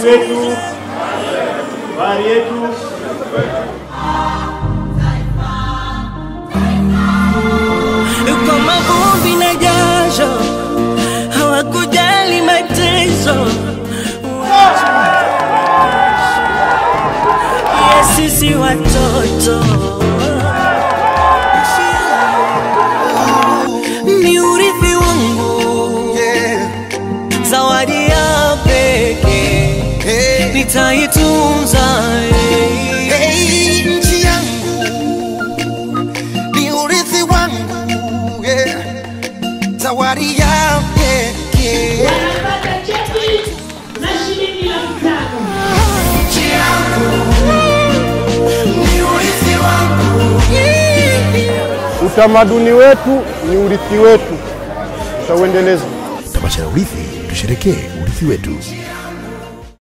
wetu, bahari yetu. kwa mavumbi na jasho, hawakujali mateso ya sisi watoto ni urithi wangu, zawadi ya pekee nitaitunza. Hey, nchi yangu ni urithi wangu, yeah. zawadi ya pekee. Wanapata cheti na shilingi laki tano. Nchi yangu ni urithi wangu, Utamaduni wetu ni urithi wetu, tutauendeleza. Tamasha la Urithi, tusherekee urithi wetu.